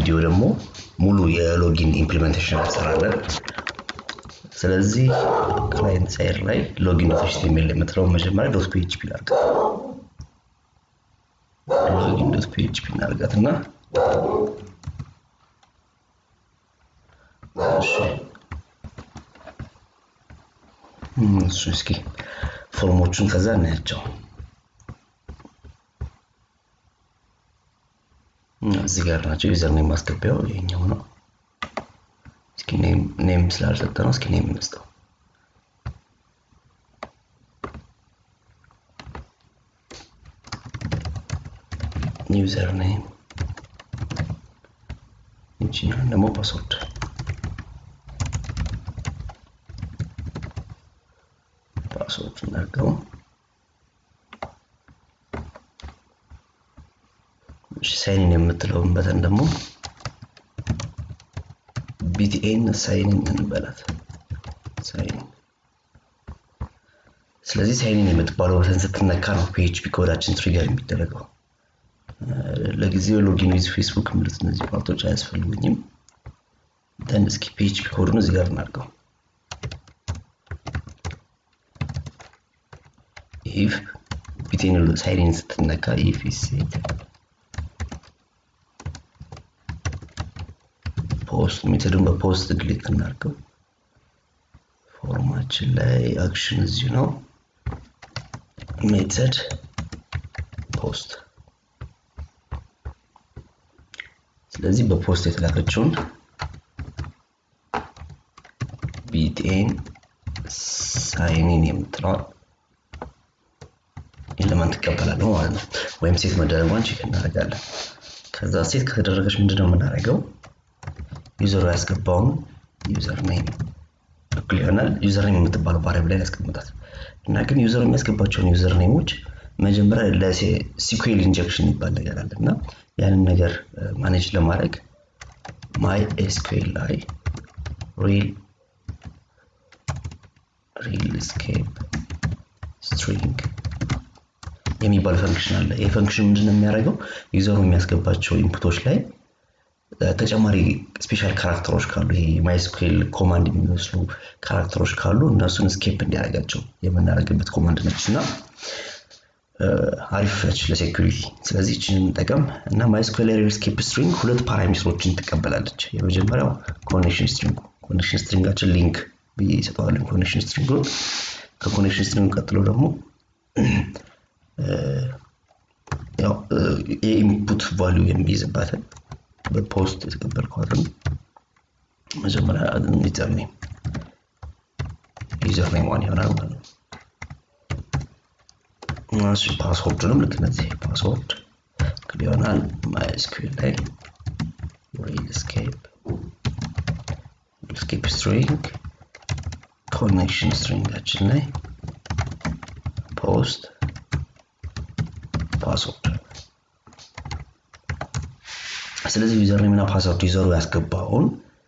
ቪዲዮ ደግሞ ሙሉ የሎጊን ኢምፕሊሜንቴሽን እንሰራለን። ስለዚህ ክላይንት ሳይድ ላይ ሎጊን ዶት ኤችቲኤምኤል የምትለውን መጀመሪያ ዶት ፒኤችፒ ላድርጋት። ሎጊን ዶት ፒኤችፒ እናድርጋት እና እሱ እስኪ ፎርሞቹን ከዛ እናያቸው። እዚህ ጋር ናቸው። ዩዘር ኔም ማስገቢያው ይሄኛው ነው። እስኪ ኔም ስላልሰጠ ነው። እስኪ ኔም እንስጠው። ዩዘር ኔም ይችኛል ደግሞ ፓስወርድ ፓስወርድ እናድርገው። ሳይንን የምትለውን በተን ደግሞ ቢቲኤን ሳይንን እንበላት። ሳይን ስለዚህ ሳይንን የምትባለው በተን ስትነካ ነው ፒኤችፒ ኮዳችን ትሪገር የሚደረገው። ለጊዜው ሎጊን ዊዝ ፌስቡክ የሚሉት እነዚህ ፓርቶች አያስፈልጉኝም። ደን እስኪ ፒኤችፒ ኮዱን እዚህ ጋር እናድርገው። ኢፍ ቢቴን ሳይንን ስትነካ ኢፍ ሴት ፖስት ሜተዱን በፖስት ክሊክ እናድርገው። ፎርማችን ላይ አክሽን እዚሁ ነው። ሜተድ ፖስት። ስለዚህ በፖስት የተላከችውን ቢቴን ሳይኒን የምትለዋል ኤሌመንት ይቀበላለሁ ማለት ነው። ወይም ሴት መደረጓን ቼክ እናደርጋለን። ከዛ ሴት ከተደረገች ምንድነው የምናደርገው? ዩዘሩ ያስገባውን ዩዘር ኔም እኩል ይሆናል ዩዘር ኔም የምትባለው ቫሪያብል ላይ ያስቀምጣል እና ግን ዩዘሩ የሚያስገባቸውን ዩዘር ኔሞች መጀመሪያ ለሲኩዌል ኢንጀክሽን ይባል ነገር አለ እና ያንን ነገር ማኔጅ ለማድረግ ማይ ኤስኩኤል ላይ ሪል ሪል ስኬፕ ስትሪንግ የሚባል ፈንክሽን አለ። ይህ ፈንክሽን ምንድነው የሚያደርገው? ዩዘሩ የሚያስገባቸው ኢንፑቶች ላይ ተጨማሪ ስፔሻል ካራክተሮች ካሉ ይሄ ማይስኩኤል ኮማንድ የሚመስሉ ካራክተሮች ካሉ እነሱን ስኬፕ እንዲያደርጋቸው የምናደርግበት ኮማንድ ነች እና አሪፍ ነች ለሴኩሪቲ። ስለዚህ ይችን እንጠቀም እና ማይስኩኤል ሪል ስኬፕ ስትሪንግ ሁለት ፓራሜትሮችን ትቀበላለች። የመጀመሪያው ኮኔክሽን ስትሪንግ ኮኔክሽን ስትሪንጋችን ሊንክ ብዬ ይሰጠዋለን ኮኔክሽን ስትሪንጉን። ከኮኔክሽን ስትሪንግ ቀጥሎ ደግሞ የኢንፑት ቫሊዩ የሚይዝባትን በፖስት የተቀበልኳትን መጀመሪያ ዩዘር ኔም ዩዘር ኔም ዋን ይሆናል ማለት ነው። እሺ ፓስወርድንም ልክ እነዚህ ፓስወርድ ክል ይሆናል። ማይስኩዌል ላይ ሪል ስኬፕ ሪል ስኬፕ ስትሪንግ ኮኔክሽን ስትሪንጋችን ላይ ፖስት ፓስወርድ ስለዚህ ዩዘር ኔም እና ፓስወርድ ዩዘሩ ያስገባውን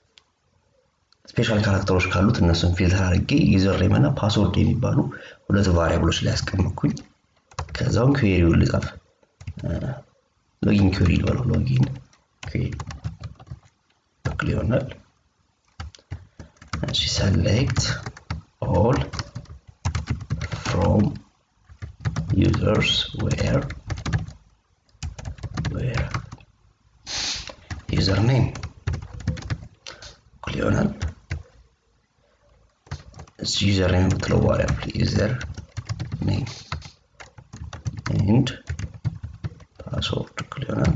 ስፔሻል ካራክተሮች ካሉት እነሱን ፊልተር አድርጌ ዩዘር ኔም እና ፓስወርድ የሚባሉ ሁለት ቫሪያብሎች ላይ ያስቀመጥኩኝ። ከዛውን ኩዌሪውን ልጻፍ። ሎጊን ኩዌሪ ልበለው። ሎጊን ኩዌሪ በክል ይሆናል። እሺ ሰሌክት ኦል ፍሮም ዩዘርስ ዌር ዌር ዩዘር ኔም እኩል ይሆናል እዚህ ዩዘር ኔም የምትለው ቫሪያብል ዩዘር ኔም ኤንድ ፓስወርድ እኩል ይሆናል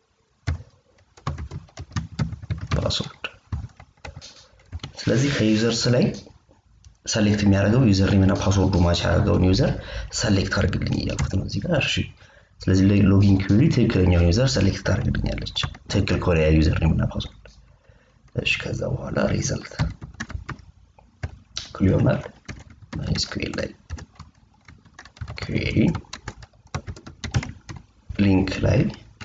ፓስወርድ። ስለዚህ ከዩዘርስ ላይ ሰሌክት የሚያደርገው ዩዘር ኔም እና ፓስወርዱ ማች ያደርገውን ዩዘር ሰሌክት አድርግልኝ እያልኩት ነው እዚህ ጋር። እሺ ስለዚህ ሎጊን ኩዌሪ ትክክለኛውን ዩዘር ሰሌክት ታደርግልኛለች ትክክል ከሆነ ያ ዩዘር ኔም እና ፓስወርድ። እሺ ከዛ በኋላ ሪዘልት እኩል ይሆናል ማይስኩዌል ላይ ኩዌሪ ሊንክ ላይ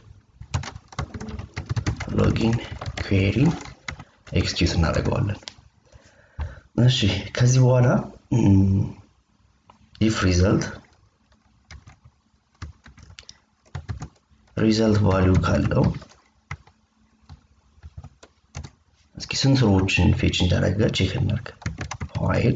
ሎጊን ኩዌሪ ኤክስኪዩት እናደርገዋለን። እሺ ከዚህ በኋላ ኢፍ ሪዘልት ሪዘልት ቫሊዩ ካለው እስኪ ስንት ሮዎችን ፌች እንዳደረገ ቼክ እናድርግ። ዋይል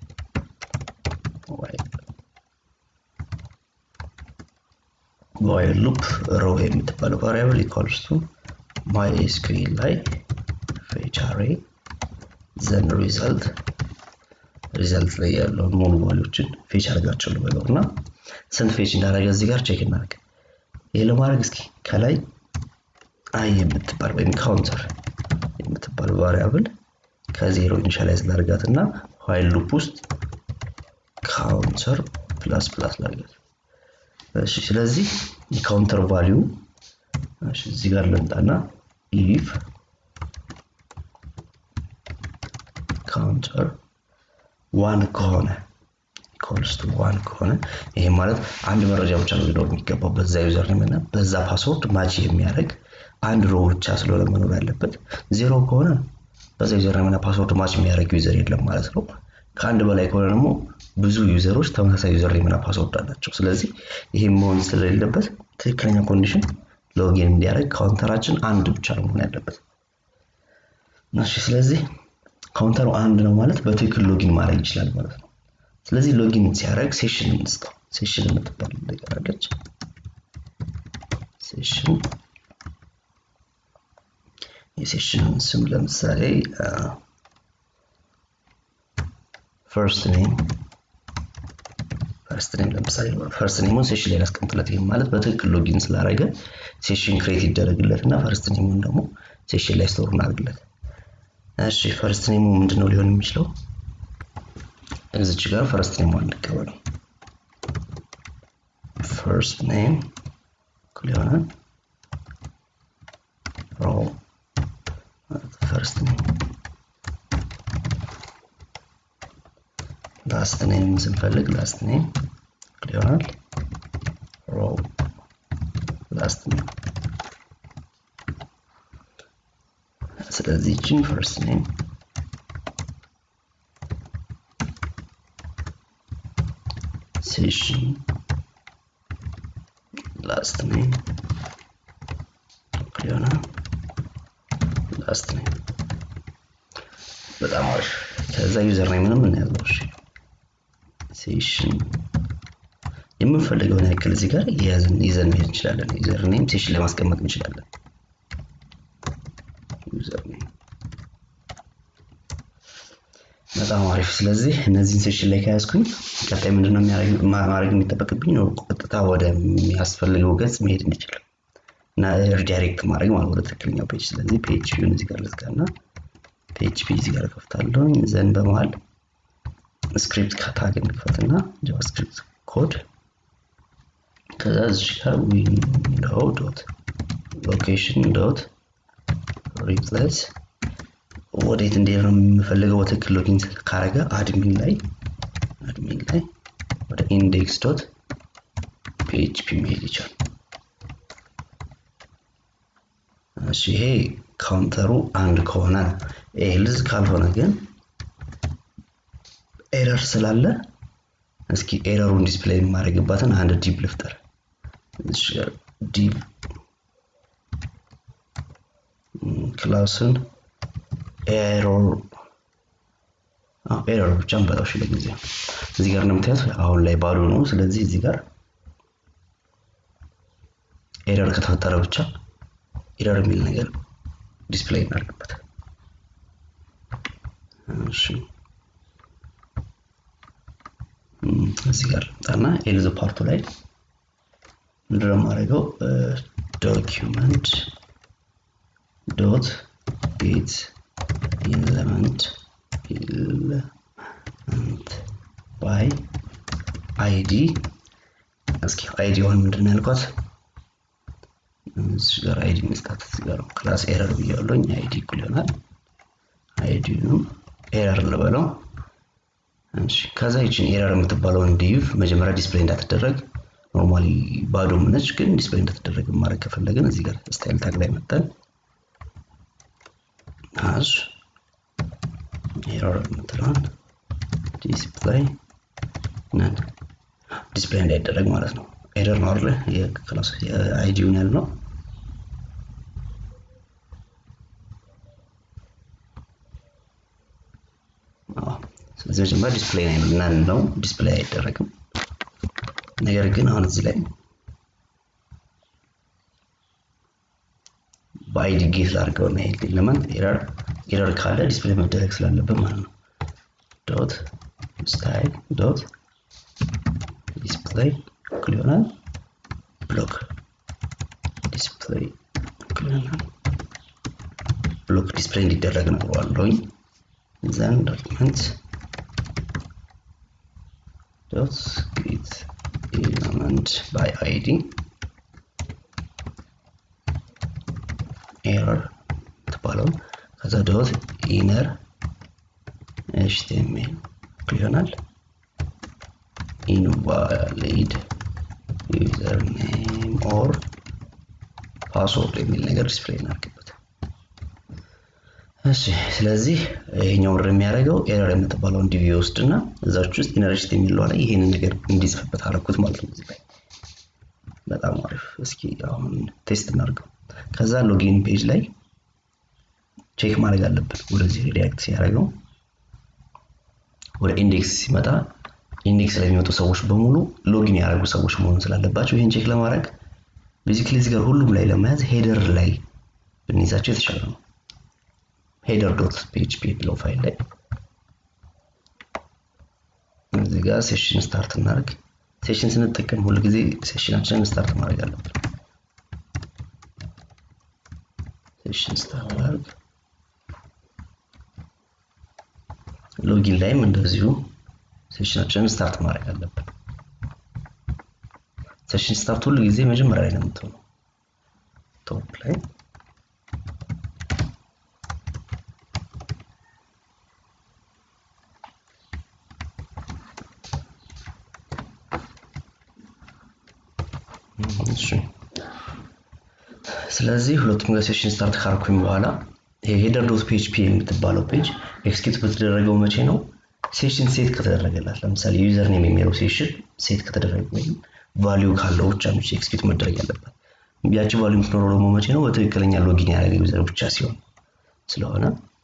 ዋይል ሉፕ ሮ የምትባለው ቫሪያብል ኢኳልስ ቱ ማይ ኤስኩኤል ላይ ፌች አሬ ዘን ሪዛልት ሪዛልት ላይ ያለውን ሙሉ ቫሊዎችን ፌች አድርጋቸው ልበለው እና ስንት ፌች እንዳደረገ እዚህ ጋር ቼክ እናድርግ። ይህ ለማድረግ እስኪ ከላይ አይ የምትባል ወይም ካውንተር የምትባል ቫሪያብል ከዜሮ ኢኒሻላይዝ ላድርጋት እና ዋይል ሉፕ ውስጥ ካውንተር ፕላስ ፕላስ ላድርጋት። እሺ ስለዚህ የካውንተር ቫሊዩ እዚህ ጋር ልምጣና ኢፍ ካውንተር ዋን ከሆነ ኢኳልስ ቱ ዋን ከሆነ ይሄ ማለት አንድ መረጃ ብቻ ነው ሊኖር የሚገባው በዛ ዩዘር ኔም እና በዛ ፓስወርድ ማች የሚያደርግ አንድ ሮ ብቻ ስለሆነ መኖር ያለበት። ዜሮ ከሆነ በዛ ዩዘር ኔም እና ፓስወርድ ማች የሚያደርግ ዩዘር የለም ማለት ነው። ከአንድ በላይ ከሆነ ደግሞ ብዙ ዩዘሮች ተመሳሳይ ዩዘር ኔም እና ፓስወርድ አላቸው። ስለዚህ ይሄ መሆን ስለሌለበት ትክክለኛ ኮንዲሽን ሎጊን እንዲያደርግ ካውንተራችን አንድ ብቻ ነው መሆን ያለበት። እሺ ስለዚህ ካውንተሩ አንድ ነው ማለት በትክክል ሎጊን ማድረግ ይችላል ማለት ነው። ስለዚህ ሎጊን ሲያደርግ ሴሽን እንስጠው። ሴሽን የምትባል ነገር አለች። ሴሽን የሴሽንን ስም ለምሳሌ ፈርስት ኔም ፈርስት ኔም ለምሳሌ ፈርስት ኔሙን ሴሽን ላይ ያስቀምጥለት። ይህም ማለት በትክክል ሎጊን ስላደረገ ሴሽን ክሬት ይደረግለት እና ፈርስት ኔሙን ደግሞ ሴሽን ላይ ስቶር እናደርግለት። እሺ ፈርስት ኔሙ ምንድነው ሊሆን የሚችለው? እዚች ጋር ፈርስት ኔም አንቀበለው። ፈርስት ኔም እኩል የሆነ ሮ ፈርስት ኔም ላስት ኔም ስንፈልግ ላስት ኔም እኩል ይሆናል ሮ ላስት ኔም። ስለዚህ ይችን ፈርስት ኔም ሴሽን ላስት ኔም እኩል ይሆናል ላስት ኔም። በጣም አሪፍ። ከዛ ዩዘር ኔም ምንም እናያለው። እሺ ሴሽን የምንፈልገውን ያክል እዚህ ጋር ይዘን መሄድ እንችላለን። ዩዘር ኔም ሴሽን ላይ ማስቀመጥ እንችላለን። ዩዘር ኔም በጣም አሪፍ። ስለዚህ እነዚህን ሴሽን ላይ ከያዝኩኝ ቀጣይ ምንድነው ማድረግ የሚጠበቅብኝ ነው? ቀጥታ ወደሚያስፈልገው ገጽ መሄድ እንችል እና ሪዳይሬክት ማድረግ ማለት ወደ ትክክለኛው ፔጅ። ስለዚህ ፔጅ ቪውን እዚህ ጋር ልዝጋና ፔጅ ፒ እዚህ ጋር ከፍታለሁ። ዘን በመሃል ስክሪፕት ከታግ እንክፈትና ጃቫስክሪፕት ኮድ ከዛ እዚህ ጋር ዊንዶው ዶት ሎኬሽን ዶት ሪፕሌስ ወዴት እንዲሄድ ነው የምፈልገው? በትክክል ሎጊን ካረገ አድሚን ላይ አድሚን ላይ ወደ ኢንዴክስ ዶት ፒኤችፒ መሄድ ይቻላል። እሺ ይሄ ካውንተሩ አንድ ከሆነ ኤልዝ ካልሆነ ግን ኤረር ስላለ እስኪ ኤረሩን ዲስፕሌይ የማደርግባትን አንድ ዲብ ልፍጠር። ዲብ ክላስን ኤረር ኤረር ብቻ እንበላሽ ለጊዜው። እዚህ ጋር እንደምታዩት አሁን ላይ ባዶ ነው። ስለዚህ እዚህ ጋር ኤረር ከተፈጠረ ብቻ ኤረር የሚል ነገር ዲስፕሌይ እናድርግበት። እሺ እዚህ ጋር ልምጣና ኤልዝ ፓርቱ ላይ ምንድነው የማደርገው? ዶኪመንት ዶት ጌት ኢለመንት ኢለመንት ባይ አይዲ እስኪ አይዲዋን ምንድን ነው ያልኳት? እዚህ ጋር አይዲ መስጣት እዚህ ጋር ክላስ ኤረር ብያለሁኝ። አይዲ እኩል ይሆናል አይዲውንም ኤረር ልበለው። እሺ ከዛ ይችን ኤረር የምትባለውን ዲቭ መጀመሪያ ዲስፕሌይ እንዳትደረግ ኖርማሊ ባዶ ምነች፣ ግን ዲስፕሌይ እንዳትደረግ ማድረግ ከፈለግን እዚህ ጋር ስታይል ታግ ላይ መጠን አዝ ኤረር የምትለውን ዲስፕሌይ ነን ዲስፕሌይ እንዳይደረግ ማለት ነው። ኤረር ነው አይደለ? የክላስ የአይዲውን ያል ነው። ስለዚህ መጀመሪያ ዲስፕሌይ ናን ነው ዲስፕሌይ አይደረግም። ነገር ግን አሁን እዚህ ላይ በአይዲ ጌት ላድርገው እና ይሄ ኤሌመንት ኤረር ኤረር ካለ ዲስፕሌይ መደረግ ስላለበት ማለት ነው። ዶት ስታይል ዶት ዲስፕሌይ እኩል ይሆናል ብሎክ ዲስፕሌይ እኩል ይሆናል ብሎክ ዲስፕሌይ እንዲደረግ ነግረዋለሁኝ። ዘን ዶክመንት ዶት ጌት ኤለመንት ባይ አይዲ ኤረር ትባለው ከዛ ዶት ኢነር ኤችቲኤምኤል ይሆናል ኢንቫሊድ ዩዘር ኔም ኦር ፓስወርድ የሚል ነገር ዲስፕሌይ እናድርግበት። እሺ ስለዚህ ይሄኛው ምር የሚያደርገው ኤረር የምትባለውን ዲቪ ውስጥ እና እዛች ውስጥ ኢነርጂት የሚለው ላይ ይሄንን ነገር እንዲጽፍበት አደረኩት ማለት ነው። እዚህ ላይ በጣም አሪፍ። እስኪ አሁን ቴስት እናድርገው። ከዛ ሎጊን ፔጅ ላይ ቼክ ማድረግ አለብን። ወደዚህ ሪያክት ሲያደርገው ወደ ኢንዴክስ ሲመጣ ኢንዴክስ ላይ የሚመጡ ሰዎች በሙሉ ሎጊን ያደረጉ ሰዎች መሆን ስላለባቸው ይህን ቼክ ለማድረግ ቤዚክሊ እዚህ ጋር ሁሉም ላይ ለመያዝ ሄደር ላይ ብንይዛቸው የተሻለ ነው። ሄደር ዶት ፒኤችፒ የሚለው ፋይል ላይ እዚህ ጋር ሴሽን ስታርት እናደርግ። ሴሽን ስንጠቀም ሁል ጊዜ ሴሽናችንን ስታርት ማድረግ አለብን። ሴሽን ስታርት እናደርግ። ሎጊን ላይም እንደዚሁ ሴሽናችንን ስታርት ማድረግ አለብን። ሴሽን ስታርት ሁሉ ጊዜ መጀመሪያ ላይ ነው የምትሆነው ቶፕ ላይ ስለዚህ ሁለቱም ጋር ሴሽን ስታርት ካርኩኝ በኋላ ይሄ ሄደር ዶት ፒኤችፒ የምትባለው ፔጅ ኤክስኪዩት በተደረገው መቼ ነው? ሴሽን ሴት ከተደረገላት ለምሳሌ ዩዘር ኔም የሚለው ሴሽን ሴት ከተደረገ ወይም ቫሊዩ ካለው ብቻ ነው ኤክስኪዩት መደረግ ያለበት። ያቺ ቫሊዩ የምትኖረው ደግሞ መቼ ነው? በትክክለኛ ሎጊን ያደረገ ዩዘር ብቻ ሲሆን ስለሆነ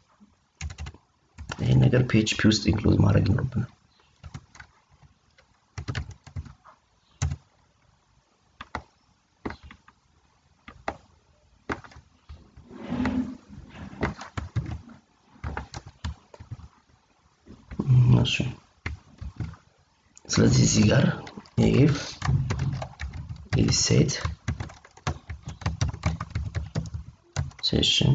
ይህን ነገር ፒኤችፒ ውስጥ ኢንክሉድ ማድረግ ይኖርብናል። እሱ ስለዚህ እዚህ ጋር ኢፍ ሴት ሴሽን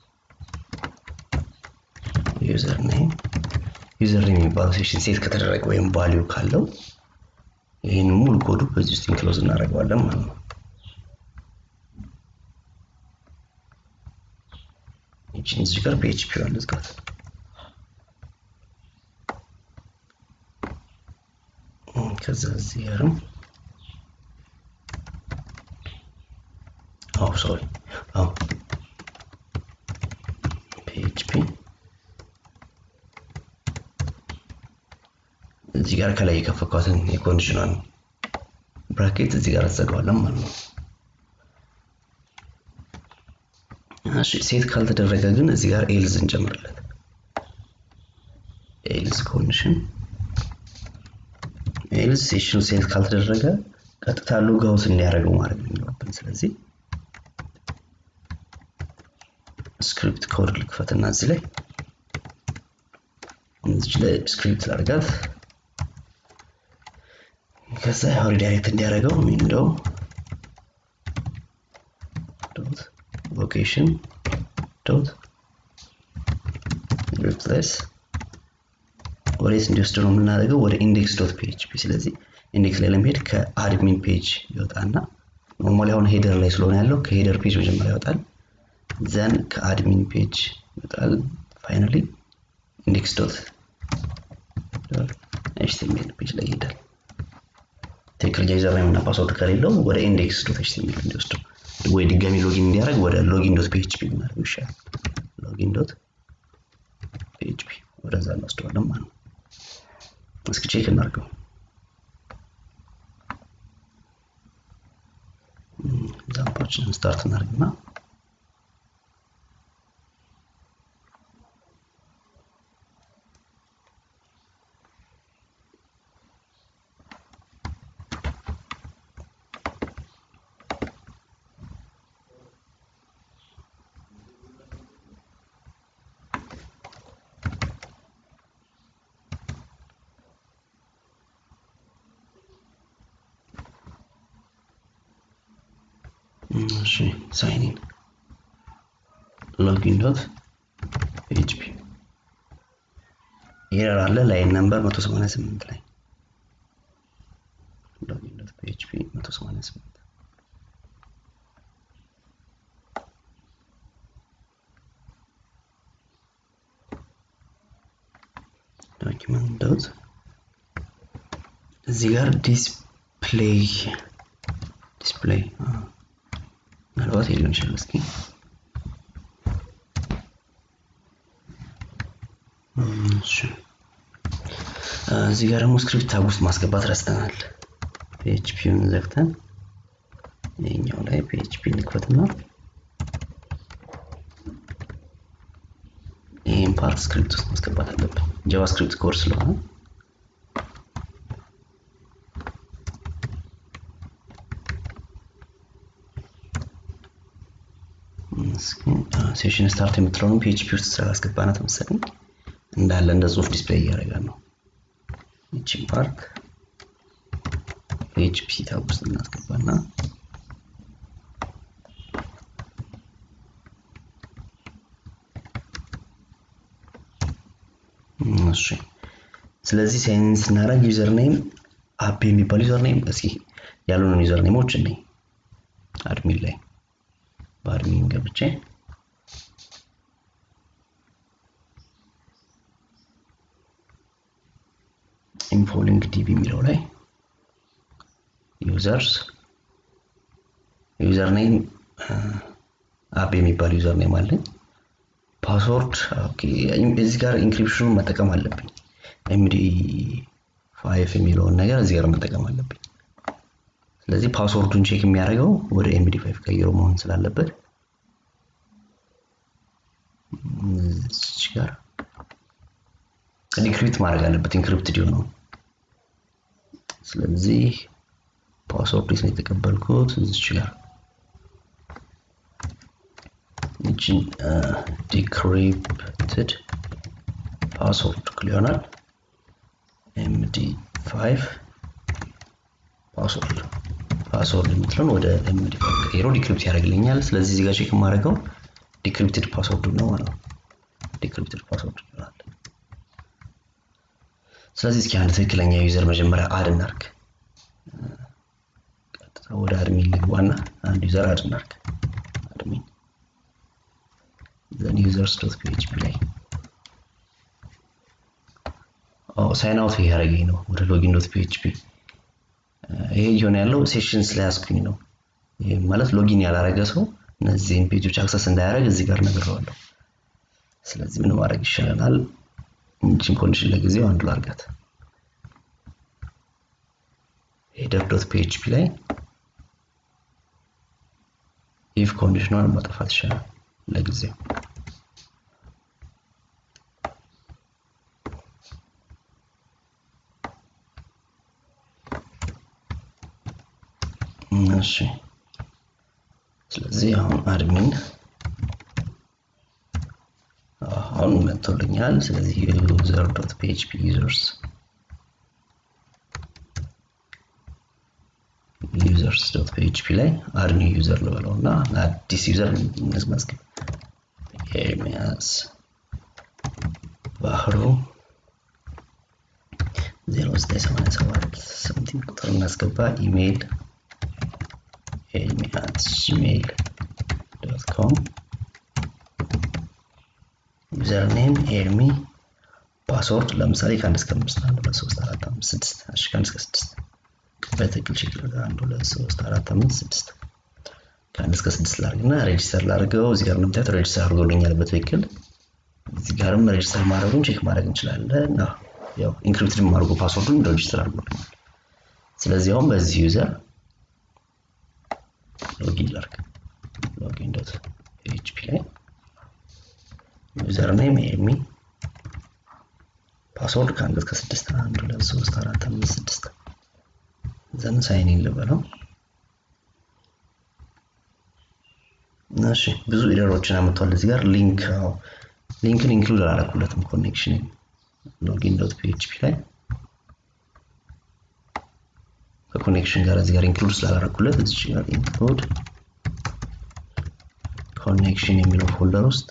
ዩዘር ኔም ዩዘር ኔም የሚባለው ሴሽን ሴት ከተደረገ ወይም ቫሊዩ ካለው ይህን ሙሉ ኮዱ በዚህ ውስጥ ኢንክሎዝ እናደርገዋለን ማለት ነው። ይችን እዚህ ጋር ፒኤችፒ ዋን ልዝጋት። ከዛ እዚህ ጋርም አው ሶሪ አው ፒኤችፒ እዚህ ጋር ከላይ የከፈኳትን የኮንዲሽኗን ብራኬት እዚህ ጋር አዘጋዋለን ማለት ነው። እሺ ሴት ካልተደረገ ግን እዚህ ጋር ኤልዝ እንጨምርለት። ኤልዝ ኮንዲሽን ኤልዝ ሴሽኑ ሴት ካልተደረገ ቀጥታ ሎግ አውት እንዲያደርገው ማድረግ ነው የሚኖርብን። ስለዚህ ስክሪፕት ኮድ ልክፈትና እዚህ ላይ እዚህ ላይ ስክሪፕት ላድርጋት። ከዛ ያው ሪዳይሬክት እንዲያደርገው ዊንዶው ዶት ሎኬሽን ዶት ሪፕሌስ ወዴት እንዲወስድ ነው የምናደርገው? ወደ ኢንዴክስ ዶት ፒኤችፒ። ስለዚህ ኢንዴክስ ላይ ለመሄድ ከአድሚን ፔጅ ይወጣና ኖርማሊ አሁን ሄደር ላይ ስለሆነ ያለው ከሄደር ፔጅ መጀመሪያ ይወጣል። ዘን ከአድሚን ፔጅ ይወጣል። ፋይናሊ ኢንዴክስ ዶት ኤችቲኤምኤል ፔጅ ላይ ይሄዳል። ትክክለኛ ዩዘር ኔም እና ፓስወርድ ከሌለው ወደ ኢንዴክስ ዶት ኤችቲኤምኤል እንዲወስደው ወይ ድጋሚ ሎጊን እንዲያደርግ ወደ ሎጊን ዶት ፒኤችፒ ብናደርገው ይሻላል። ሎጊን ዶት ፒኤችፒ ወደዛ እንወስደዋለን ማለት ነው። እስኪ ቼክ እናድርገው። ዛምፖችን ስታርት እናድርግና እሺ ሳይኒን ሎጊን ዶት ፒኤችፒ ኤረር አለ ላይን ነምበር 188 ላይ ሎጊን ዶት ፒኤችፒ 188 ዶኪመንት ዶት እዚህ ጋር ዲስፕሌይ ዲስፕሌይ ምናልባት የሊሆን ይችላል እስኪ እዚህ ጋር ደግሞ ስክሪፕት ታብ ውስጥ ማስገባት ረስተናል ፒኤችፒውን ዘግተን ይህኛው ላይ ፒኤችፒ እንክፈትና ይህን ፓርት ስክሪፕት ውስጥ ማስገባት አለብን ጃቫስክሪፕት ኮርስ ስለሆነ ሴሽን ስታርት የምትለውን ፒኤችፒ ውስጥ ስላላስገባናት መሰለኝ እንዳለ እንደ ጽሁፍ ዲስፕሌይ እያደረገ ነው ይቺን ፓርት ፒኤችፒ ታብ ውስጥ እናስገባና እሺ ስለዚህ ሳይን ስናደርግ ዩዘር ኔም አፕ የሚባል ዩዘር ኔም እስኪ ያሉንን ዩዘር ኔሞች እኔ አድሚን ላይ በአድሚን ገብቼ ኢንፎሊንግ ዲቢ የሚለው ላይ ዩዘርስ ዩዘር ኔም አፕ የሚባል ዩዘር ኔም አለኝ ፓስወርድ እዚህ ጋር ኢንክሪፕሽኑን መጠቀም አለብኝ ኤምዲ ፋይፍ የሚለውን ነገር እዚህ ጋር መጠቀም አለብኝ ስለዚህ ፓስወርዱን ቼክ የሚያደርገው ወደ ኤምዲ ፋይፍ ቀይሮ መሆን ስላለበት እዚች ጋር ዲክሪፕት ማድረግ አለበት ኢንክሪፕትድ የሆነው ስለዚህ ፓስወርድ ነው የተቀበልኩት እዚች ጋር ይችን ዲክሪፕትድ ፓስወርድ ክል ይሆናል ኤምዲ ፋይቭ ፓስወርድ ፓስወርድ የምትለውን ወደ ኤምዲ ፋይቭ ቀይሮ ዲክሪፕት ያደርግልኛል ስለዚህ እዚህ ጋር ቼክ የማደርገው ዲክሪፕትድ ፓስወርድ ነው ማለት ነው ዲክሪፕትድ ፓስወርድ ይሆናል ስለዚህ እስኪ አንድ ትክክለኛ ዩዘር መጀመሪያ አድ እናርግ ቀጥታ ወደ አድሚን ልግባና አንድ ዩዘር አድ እናርግ አድሚን ዘን ዩዘርስ ዶት ፒኤችፒ ላይ ሳይን አውት እያደረገኝ ነው ወደ ሎጊን ዶት ፒኤችፒ ይሄ እየሆነ ያለው ሴሽን ስለያዝኩኝ ነው ይህ ማለት ሎጊን ያላረገ ሰው እነዚህን ፔጆች አክሰስ እንዳያደረግ እዚህ ጋር ነግረዋለሁ ስለዚህ ምን ማድረግ ይሻለናል ይችን ኮንዲሽን ለጊዜው አንዱ ላርጋት ሄደር ዶት ፒኤችፒ ላይ ኢፍ ኮንዲሽኗን ማጥፋት ይሻላል ለጊዜው እሺ ስለዚህ አሁን አድሚን አሁን መጥቶልኛል ስለዚህ ዩዘር ዶት ፒኤችፒ ዩዘርስ ዩዘርስ ዶት ፒኤችፒ ላይ አድ ኒው ዩዘር ልበለው እና አዲስ ዩዘር እንመዝገብ ኤርሚያስ ባህሩ 0987 ሰምቲንግ ቁጥር እናስገባ ኢሜይል ኤርሚ አት ጂሜይል ዶት ኮም ዩዘር ኔም ኤርሚ ፓስወርድ ለምሳሌ ከአንድ እስከ አምስት አንድ ሁለት ሶስት አራት አምስት ስድስት እሺ ከአንድ እስከ ስድስት በትክክል ቼክ ላድርግ አንድ ሁለት ሶስት አራት አምስት ስድስት ከአንድ እስከ ስድስት ላድርግና ሬጅስተር ላድርገው እዚህ ጋር እንደምታዩት ሬጅስተር አድርጎልኛል በትክክል እዚህ ጋርም ሬጅስተር ማድረጉን ቼክ ማድረግ እንችላለን ያው ኢንክሪፕትድ አድርጎ ፓስወርዱን ሬጅስተር አድርጎልኛል ስለዚህ አሁን በዚህ ዩዘር ሎጊን ላድርግ ሎጊን ዶት ፒኤችፒ ላይ ዩዘር ኔም ኤርሚ ፓስወርድ ከአንድ እስከ ስድስት አንድ ሁለት ሶስት አራት አምስት ስድስት ዘን ሳይን ልበለው እሺ ብዙ ኤረሮችን አመጥቷል እዚህ ጋር ሊንክ ሊንክን ኢንክሉድ አላረኩለትም ኮኔክሽን ሎጊን ዶት ፒኤችፒ ላይ ከኮኔክሽን ጋር እዚህ ጋር ኢንክሉድ ስላላረኩለት እዚህ ጋር ኢንክሉድ ኮኔክሽን የሚለው ፎልደር ውስጥ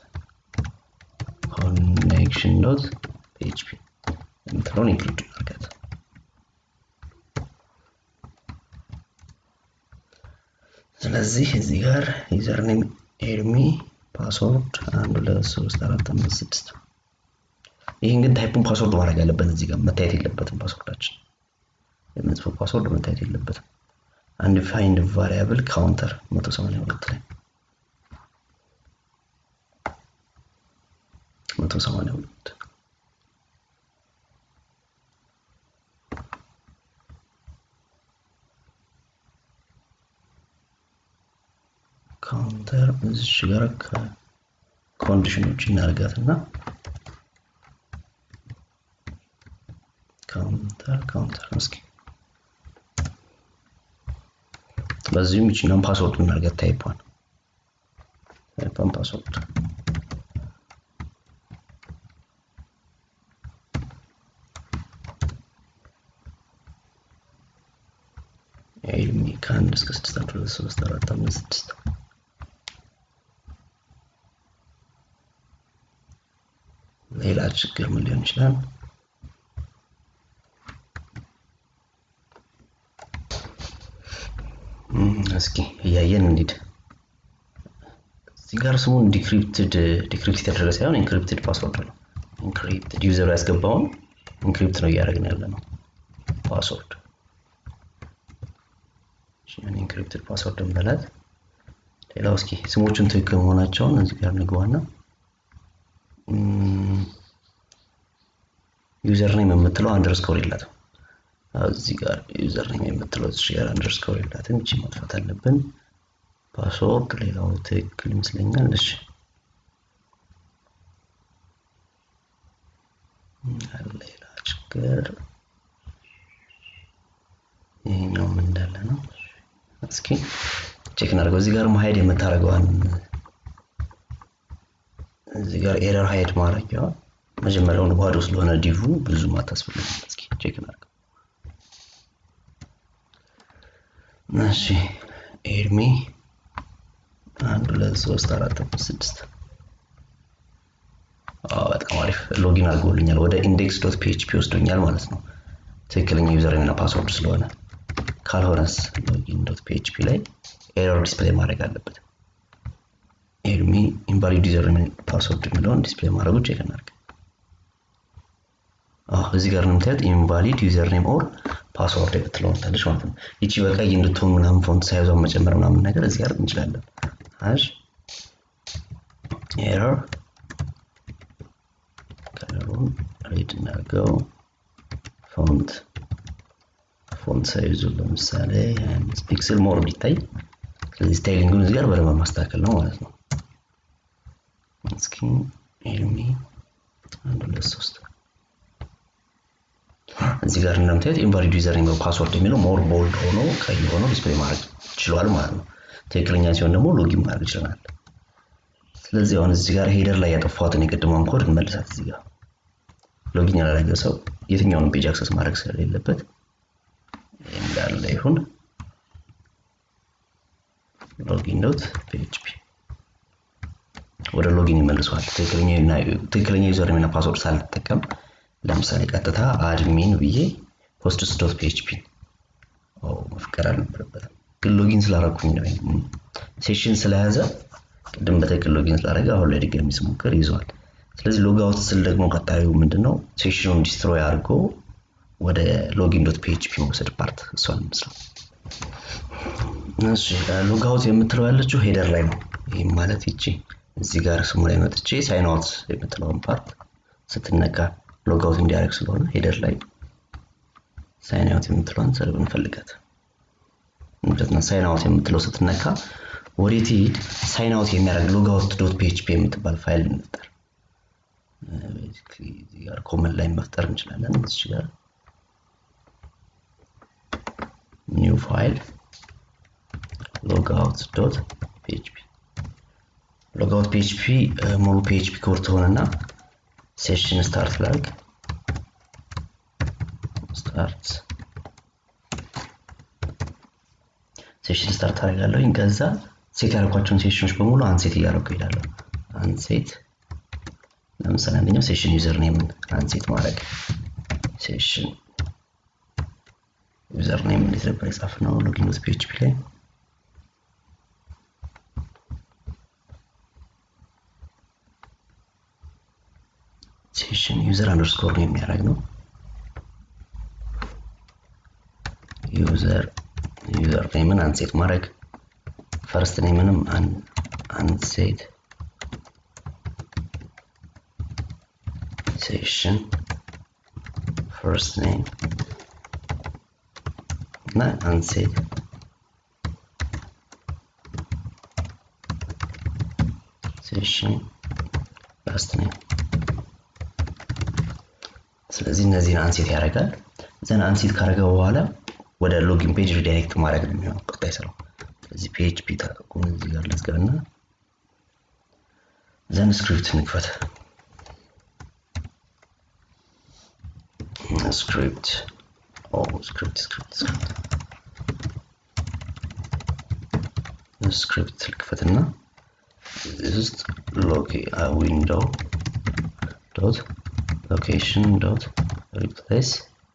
ኮኔክሽን ዶት ፒኤችፒ የምትለውን ኢንክሉድ እናድርጋት። ስለዚህ እዚህ ጋር ዩዘርኔም ኤርሚ ፓስወርድ አንድ ሁለት ሶስት አራት አምስት ስድስት ይህን ግን ታይፑን ፓስወርድ ማድረግ ያለበት እዚህ ጋር መታየት የለበትም። ፓስወርዳችን የምንጽፈው ፓስወርድ መታየት የለበትም። አንድ ፋይንድ ቫሪያብል ካውንተር 182 ላይ 182 ካውንተር እዚች ጋር ከኮንዲሽኖች እናርጋትና ካውንተር ካውንተር እስኪ በዚህም ይችኛውን ፓስወርድ እናርጋት ታይፓን ታይፓን ፓስወርድ ኤልሚ ከአንድ እስከ ስድስት አንድ ሁለት ሶስት አራት አምስት ስድስት ሌላ ችግር ምን ሊሆን ይችላል? እስኪ እያየን እንሂድ። እዚህ ጋር ስሙን ዲክሪፕትድ ዲክሪፕት የተደረገ ሳይሆን ኢንክሪፕትድ ፓስወርድ ነው። ኢንክሪፕትድ ዩዘሩ ያስገባውን ኢንክሪፕት ነው እያደረግን ያለ ነው ፓስወርድ ኢንክሪፕትድ ፓስወርድ እንበላት። ሌላው እስኪ ስሞቹን ትክክል መሆናቸውን እዚህ ጋር ንግባና ዩዘር ኔም የምትለው አንደርስኮር የላትም። እዚህ ጋር ዩዘር ኔም የምትለው እዚህ ጋር አንደርስኮር የላትም። እቺ ማጥፋት አለብን። ፓስወርድ ሌላው ትክክል ይመስለኛል። እሺ ሌላ ችግር ይሄኛውም እንዳለ ነው። እስኪ ቼክ እናድርገው። እዚህ ጋር ሀይድ የምታደርገዋን እዚህ ጋር ኤረር ሀይድ ማድረጊያዋ መጀመሪያውን ባዶ ስለሆነ ዲቭ ብዙም አታስፈልግም። እስኪ ቼክ እናድርገው። እሺ ኤርሚ አንድ ሁለት ሶስት አራት አምስት ስድስት በጣም አሪፍ ሎጊን አድርጎልኛል። ወደ ኢንዴክስ ዶት ፒኤችፒ ወስዶኛል ማለት ነው። ትክክለኛ ዩዘር እና ፓስወርድ ስለሆነ ካልሆነስ ሎጊን ዶት ፒኤችፒ ላይ ኤረር ዲስፕሌይ ማድረግ አለበት። ኤርሚ ኢንቫሊድ ዩዘር ፓስወርድ የሚለውን ዲስፕሌይ ማድረጉ ቼክ እናድርግ። እዚህ ጋር እንደምታዩት ኢንቫሊድ ዩዘር ኔም ኦር ፓስወርድ የምትለውን ታለች ማለት ነው። ይቺ በቀይ እንድትሆን ምናምን ፎንት ሳይዟን መጨመር ምናምን ነገር እዚህ ጋር እንችላለን። ሃሽ ኤረር ከለሩን ሬድ እናድርገው። ፎንት ፎንት ሳይዙ ለምሳሌ አምስት ፒክስል ሞር እንዲታይ ስለዚህ ስታይሊንጉን እዚህ ጋር በደንብ ማስተካከል ነው ማለት ነው። እስኪ ኤርሚ አንድ ሁለት ሶስት እዚህ ጋር እንደምታዩት ኢንቫሊድ ዩዘር ኔም ፓስወርድ የሚለው ሞር ቦልድ ሆኖ ቀይ ሆኖ ዲስፕሌይ ማድረግ ችሏል ማለት ነው። ትክክለኛ ሲሆን ደግሞ ሎጊን ማድረግ ይችላል። ስለዚህ አሁን እዚህ ጋር ሄደር ላይ ያጠፋሁትን የቅድሟን ኮድ እንመልሳት። እዚህ ጋር ሎጊን ያላደረገ ሰው የትኛውንም ፔጅ አክሰስ ማድረግ ስለሌለበት እንዳለ ይሁን። ሎጊን ዶት ፒኤችፒ ወደ ሎጊን ይመልሰዋል። ትክክለኛ ዩዘር ኔም እና ፓስወርድ ሳልጠቀም ለምሳሌ ቀጥታ አድሚን ብዬ ፖስትስ ዶት ፒኤችፒ መፍቀር አልነበረበትም፣ ግን ሎጊን ስላደረኩኝ ነው። ሴሽን ስለያዘ ቅድም በትክክል ሎጊን ስላደረገ አሁን ላይ ድጋሚ ስሞክር ይዘዋል። ስለዚህ ሎግ አውት ስል ደግሞ ቀጣዩ ምንድን ነው ሴሽኑን ዲስትሮይ አድርጎ ወደ ሎጊን ዶት ፒኤችፒ መውሰድ ፓርት እሷን መስለው እሺ ሎግ አውት የምትለው ያለችው ሄደር ላይ ነው። ይህም ማለት ይቺ እዚህ ጋር ስሙ ላይ መጥቼ ሳይን አውት የምትለውን ፓርት ስትነካ ሎግ አውት እንዲያደርግ ስለሆነ ሄደር ላይ ሳይን አውት የምትለውን ሰርብ እንፈልጋት ማለት ነው። ሳይን አውት የምትለው ስትነካ ወዴት ይሄድ ሳይን አውት የሚያደርግ ሎግ አውት ዶት ፒኤችፒ የምትባል ፋይል እንፍጠር። እዚህ ጋር ኮመን ላይ መፍጠር እንችላለን። እዚህ ጋር ኒው ፋይል ሎግአውት ዶት ፒኤችፒ ሎግአውት ፒኤችፒ ሙሉ ፒኤችፒ ኮድ ትሆንና ሴሽን ስታርት ላርግ ስታርት ሴሽን ስታርት አደርጋለሁኝ። ከዛ ሴት ያደረኳቸውን ሴሽኖች በሙሉ አንሴት እያደረጉ ይሄዳለሁ። አንሴት ለምሳሌ አንደኛው ሴሽን ዩዘር ኔምን አንሴት ማድረግ ሴሽን ዩዘር ኔም እንዴት ነበር የጻፍነው? ሎጊን ዶት ፒኤችፒ ላይ ሴሽን ዩዘር አንደርስኮር ነው የሚያደርግ ነው። ዩዘር ዩዘር ኔምን አንሴት ማድረግ ፈርስት ኔምንም አንሴት ሴሽን ፈርስት ኔም እና አንሴት ሴሽን ላስት ኔም ስለዚህ እነዚህን አንሴት ያደርጋል ዘን አንሴት ካደረገ በኋላ ወደ ሎጊን ፔጅ ሪዳይሬክት ማድረግ ነው የሚሆነው ቀጣይ ስራው ስለዚህ ፒኤችፒ ታቁም እዚህ ጋር ልዝጋና ዘን ስክሪፕት እንክፈት ስክሪፕት ስክሪፕት ስክሪፕት ስክሪፕት ስክሪፕት ልክፈትና ውስጥ ሎኬ ዊንዶው ዶት ሎኬሽን ዶት ሪፕሌስ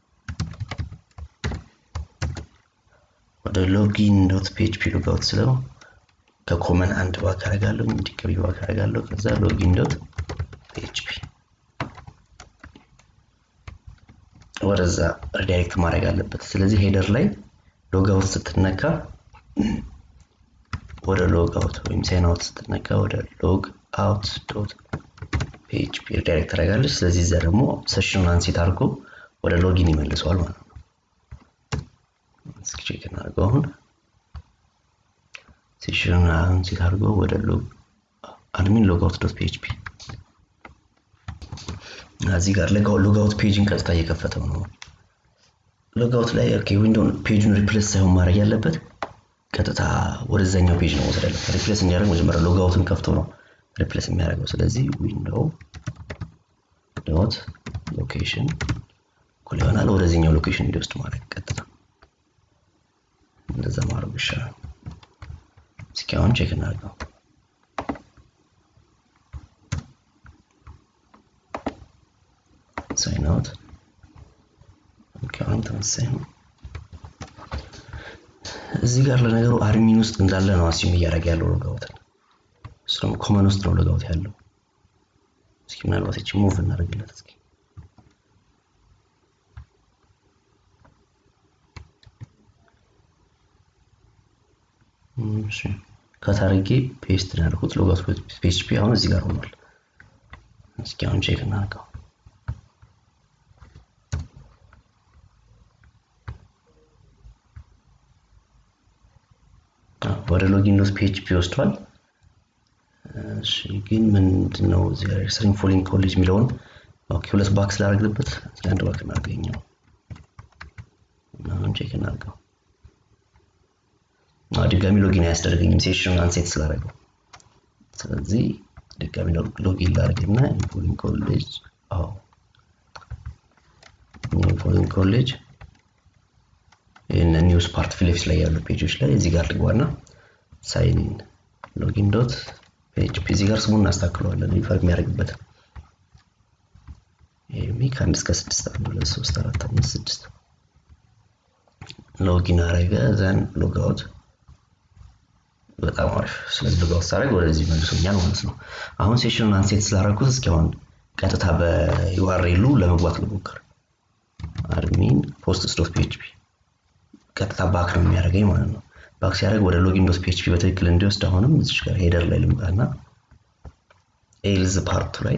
ወደ ሎጊን ዶት ፒኤችፒ ሎጋውት ስለው ከኮመን አንድ ባክ አደርጋለሁ እንዲቀቢ ባክ አደርጋለሁ ከዛ ሎጊን ዶት ፒኤችፒ ወደዛ ሪዳይሬክት ማድረግ አለበት። ስለዚህ ሄደር ላይ ሎጋውት ስትነካ ወደ ሎግ አውት ወይም ሳይን አውት ስትነካ ወደ ሎግ አውት ዶት ፒኤችፒ ሪዳይሬክት ታደርጋለች። ስለዚህ እዛ ደግሞ ሴሽኑን አንሴት አድርጎ ወደ ሎጊን ይመልሰዋል ማለት ነው። እስኪ ቼክ እናድርገው አሁን ሴሽኑን አንሴት አድርጎ ወደ ሎግ አድሚን ሎግ አውት ዶት ፒኤችፒ እዚህ ጋር ሎጋውት ፔጅን ቀጥታ እየከፈተው ነው። ሎጋውት ላይ ኦኬ ዊንዶውን ፔጁን ሪፕሌስ ሳይሆን ማድረግ ያለበት ቀጥታ ወደዛኛው ፔጅ ነው መውሰድ ያለበት። ሪፕሌስ እንዲያደርግ መጀመሪያ ሎጋውትን ከፍቶ ነው ሪፕሌስ የሚያደርገው። ስለዚህ ዊንዶው ዶት ሎኬሽን እኩል ይሆናል ወደዚህኛው ሎኬሽን እንዲወስድ ማድረግ ቀጥታ እንደዛ ማድረግ ይሻላል። እስኪ አሁን ቼክ እናድርገው። ሳይን አውት ኦኬ አሁን ተመሳሳይ ነው። እዚህ ጋር ለነገሩ አድሚን ውስጥ እንዳለ ነው አሲም እያደረገ ያለው ሎጋውትን። እሱ ደግሞ ኮመን ውስጥ ነው ሎጋውት ያለው። እስኪ ምናልባት እቺ ሙቭ እናደርግለት እስኪ እሺ ከታርጌ ፔስት ነው ያደረኩት ሎጋውት ፒኤችፒ አሁን እዚህ ጋር ሆኗል። እስኪ አሁን ቼክ እናድርገው። ወደ ሎጊን ዶት ፒኤችፒ ወስዷል። እሺ ግን ምንድን ነው እዚህ ጋር ሪሰርችንግ ፎሊንግ ኮሌጅ የሚለውን ኦኬ ሁለት ባክ ስላደረግንበት እዚህ አንድ ባክ እናገኘው አሁን ቼክ እናድርገው። ድጋሚ ሎጊን አያስደርገኝም ሴሽኑን አንሴት ስላደረገው። ስለዚህ ድጋሚ ሎጊን ላድርግና ኢንፎሊንግ ኮሌጅ አዎ ኢንፎሊንግ ኮሌጅ ይህን ኒውስ ፓርት ፊት ለፊት ላይ ያሉ ፔጆች ላይ እዚህ ጋር ልግባና ሳይን ኢን ሎጊን ዶት ፒኤችፒ እዚህ ጋር ስሙን እናስተካክለዋለን ሪፈር የሚያደርግበት ይሄ ከአንድ እስከ ስድስት አንድ ሁለት ሶስት አራት አምስት ስድስት ሎጊን አረገ ዘን ሎግ አውት በጣም አሪፍ ስለዚህ ሎግ አውት ሳደርግ ወደዚህ መልሶኛል ማለት ነው አሁን ሴሽኑን አንሴት ስላደረኩት እስኪ አሁን ቀጥታ በዩአርኤሉ ለመግባት ልሞክር አድሚን ፖስትስ ዶት ፒኤችፒ ቀጥታ ባክ ነው የሚያደርገኝ ማለት ነው። ባክ ሲያደርግ ወደ ሎጊን ዶት ፒኤችፒ በትክክል እንዲወስድ አሁንም እዚች ጋር ሄደር ላይ ልምጣና ኤልዝ ፓርቱ ላይ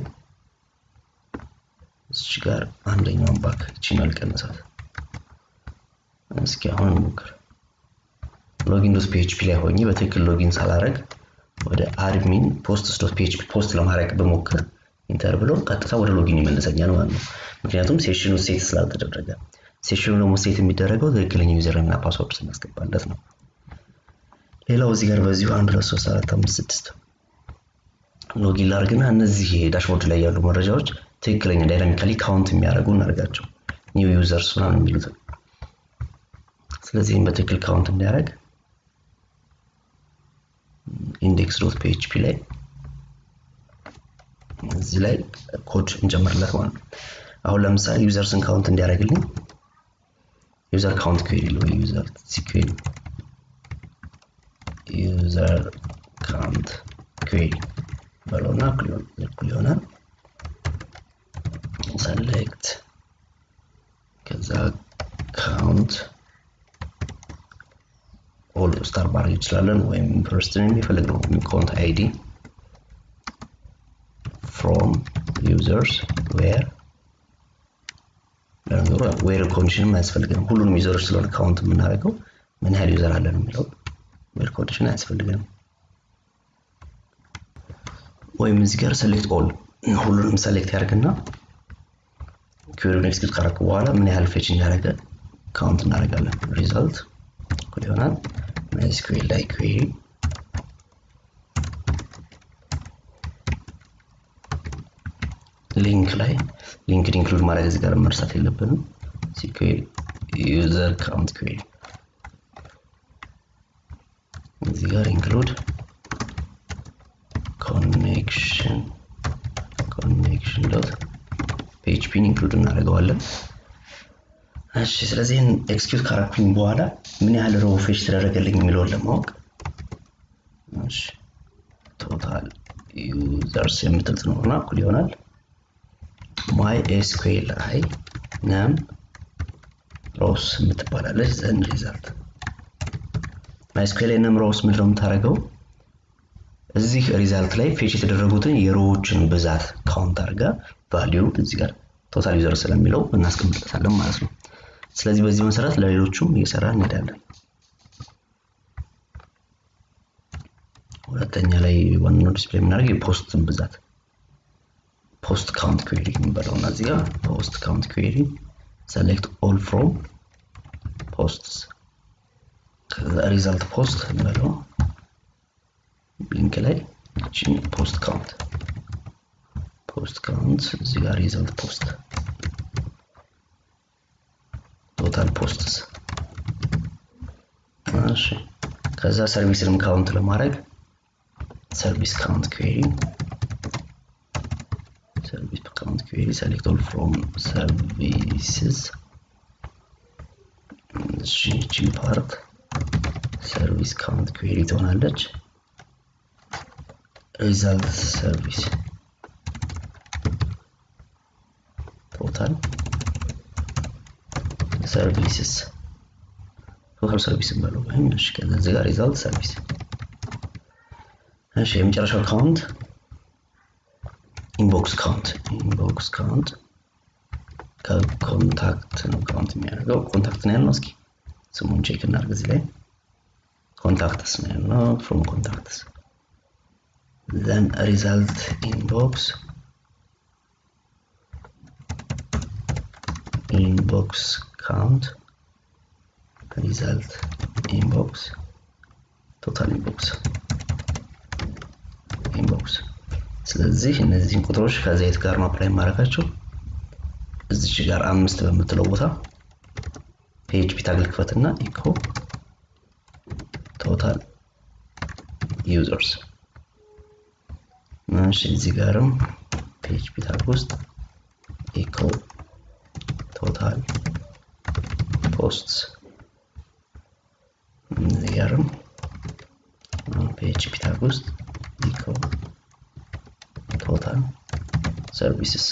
እዚች ጋር አንደኛውን ባክ ይችኛል ቀነሳት። እስኪ አሁን እንሞክር። ሎጊን ዶት ፒኤችፒ ላይ ሆኜ በትክክል ሎጊን ሳላረግ ወደ አድሚን ፖስትስ ዶት ፒኤችፒ ፖስት ለማድረግ በሞክር ኢንተር ብሎ ቀጥታ ወደ ሎጊን ይመለሰኛል ማለት ነው። ምክንያቱም ሴሽኑ ሴት ስላልተደረገ ሴሽኑ ደግሞ ሴት የሚደረገው ትክክለኛ ዩዘር እና ፓስወርድ ስናስገባለት ነው። ሌላው እዚህ ጋር በዚሁ አንድ ሁለት ሶስት አራት አምስት ስድስት ሎጊን ላድርግና እነዚህ ዳሽቦርድ ላይ ያሉ መረጃዎች ትክክለኛ ዳይናሚካሊ ካውንት የሚያደርጉ እናደርጋቸው ኒው ዩዘርስ ምናምን የሚሉትን ስለዚህም በትክክል ካውንት እንዲያደርግ ኢንዴክስ ዶት ፒኤችፒ ላይ እዚህ ላይ ኮድ እንጨምርለት ማለት ነው። አሁን ለምሳሌ ዩዘርስን ካውንት እንዲያደርግልኝ ዩዘር ካውንት ኩዌሪ ወይ ዩዘር ሲኩዌሪ ዩዘር ካውንት ኩዌሪ በለውና እኩል ይሆናል ሰሌክት ከዛ ካውንት ኦል ስታር ማድረግ እንችላለን ወይም ፈርስትን የሚፈልግነው ካውንት አይዲ ፍሮም ዩዘርስ ዌር ለነገሩ ዌር ኮንዲሽንም አያስፈልገንም ሁሉንም ዩዘሮች ስለሆነ ካውንት የምናደርገው ምን ያህል ዩዘር አለን የሚለው ዌር ኮንዲሽን አያስፈልገንም ወይም እዚህ ጋር ሰሌክት ኦል ሁሉንም ሰሌክት ያደርግና ኩዌሪውን ኤክስኪዩት ካረኩ በኋላ ምን ያህል ፌች እንዳደረገ ካውንት እናደርጋለን ሪዛልት እኩል ይሆናል ማይስኩዌል ላይ ኩዌሪ ሊንክ ላይ ሊንክድ ኢንክሉድ ማድረግ እዚህ ጋር መርሳት የለብንም ሲኩዌል ዩዘር ካውንት ኩዌሪ እዚህ ጋር ኢንክሉድ ኮኔክሽን ኮኔክሽን ዶት ፒኤችፒን ኢንክሉድ እናደርገዋለን እሺ ስለዚህ ኤክስኪዩት ካረኩኝ በኋላ ምን ያህል ሮው ፌች ተደረገልኝ የሚለውን ለማወቅ እሺ ቶታል ዩዘርስ የምትል ትኖርና እኩል ይሆናል ማይ ኤስኩኤል አይ ነም ሮስ የምትባላለች ዘን ሪዛልት ማይ ኤስኩኤል አይ ነም ሮስ ምንድነው የምታደርገው እዚህ ሪዛልት ላይ ፌች የተደረጉትን የሮዎችን ብዛት ካውንት አድርጋ ቫሊዩ እዚህ ጋር ቶታል ዩዘር ስለሚለው እናስቀምጥለታለን ማለት ነው ስለዚህ በዚህ መሰረት ለሌሎቹም እየሰራ እንሄዳለን ሁለተኛ ላይ ዋናው ዲስፕሌይ የምናደርግ የፖስትን ብዛት ፖስት ካውንት ኩዌሪ የምንበለው እና እዚህ ጋር ፖስት ካውንት ኩዌሪ ሰሌክት ኦል ፍሮም ፖስትስ ሪዛልት ፖስት እንበለው ሊንክ ላይ እችን ፖስት ካውንት ፖስት ካውንት እዚህ ጋር ሪዛልት ፖስት ቶታል ፖስትስ እሺ ከዛ ሰርቪስንም ካውንት ለማድረግ ሰርቪስ ካውንት ኩዌሪ ሰርቪስ ካውንት ኩዌሪ ሰሌክት ኦል ፍሮም ሰርቪስስ እሺ እቺ ፓርት ሰርቪስ ካውንት ኩዌሪ ትሆናለች ሪዛልት ሰርቪስ ቶታል ሰርቪስስ ቶታል ሰርቪስ እንበለው ወይም እሺ ከዚህ ጋር ሪዛልት ሰርቪስ እሺ የመጨረሻው ካውንት ኢንቦክስ ካውንት ኢንቦክስ ካውንት ከኮንታክት ነው ካውንት የሚያደርገው ኮንታክት ነው ያልነው እስኪ ስሙን ቼክ እናድርግ እዚህ ላይ ኮንታክትስ ነው ያልነው ፍሮም ኮንታክትስ then result inbox inbox count result inbox total inbox inbox ስለዚህ እነዚህን ቁጥሮች ከዘይት ጋር ነው አፕላይ ማድረጋቸው እዚች ጋር አምስት በምትለው ቦታ ፒኤችፒ ታግል ክፈትና ኢኮ ቶታል ዩዘርስ እሺ እዚህ ጋርም ፒኤችፒ ታግ ውስጥ ኢኮ ቶታል ፖስትስ እዚህ ጋርም ፒኤችፒ ታግ ውስጥ ኢኮ ቶታል ሰርቪስስ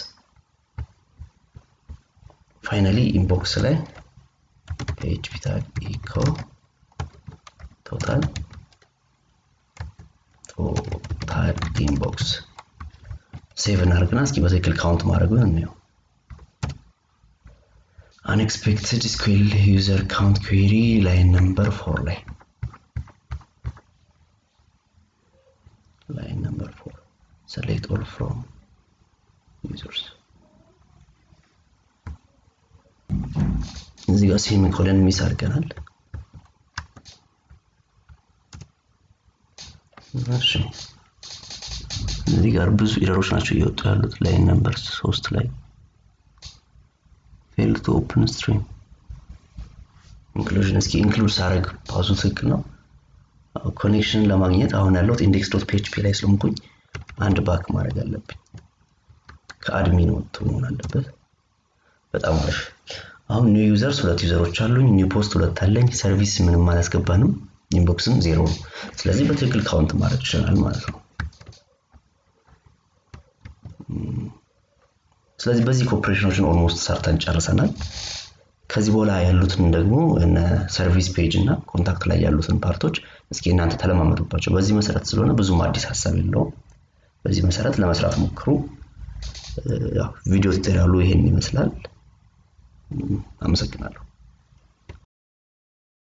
ፋይናሊ ኢንቦክስ ላይ ፒኤችፒ ታግ ኢኮ ቶታል ቶታል ኢንቦክስ ሴቭ እናደርግና እስኪ በትክክል ካውንት ማድረጉን እንየው unexpected SQL user count query line number 4 ላይ line number 4 select all from users እዚህ ጋር ሴሚኮለን ሚስ አድርገናል እሺ እዚህ ጋር ብዙ ኢረሮች ናቸው እየወጡ ያሉት ላይን ነምበር ሶስት ላይ ፌል ቱ ኦፕን ስትሪም ኢንክሉዥን እስኪ ኢንክሉድ ሳረግ ፓሱ ትክክል ነው ኮኔክሽን ለማግኘት አሁን ያለሁት ኢንዴክስ ዶት ፒኤችፒ ላይ ስለሆንኩኝ አንድ ባክ ማድረግ አለብኝ። ከአድሚን ወጥቶ መሆን አለበት። በጣም አሪፍ። አሁን ኒው ዩዘርስ ሁለት ዩዘሮች አሉኝ። ኒው ፖስት ሁለት አለኝ። ሰርቪስ ምንም አላስገባንም። ኢንቦክስም ዜሮ ነው። ስለዚህ በትክክል ካውንት ማድረግ ይችላል ማለት ነው። ስለዚህ በዚህ ኮኦፕሬሽኖችን ኦልሞስት ሰርተን ጨርሰናል። ከዚህ በኋላ ያሉትን ደግሞ እነ ሰርቪስ ፔጅ እና ኮንታክት ላይ ያሉትን ፓርቶች እስኪ እናንተ ተለማመዱባቸው። በዚህ መሰረት ስለሆነ ብዙም አዲስ ሀሳብ የለውም። በዚህ መሰረት ለመስራት ሞክሩ። ቪዲዮ ቱቶሪያሉ ይሄን ይመስላል። አመሰግናለሁ።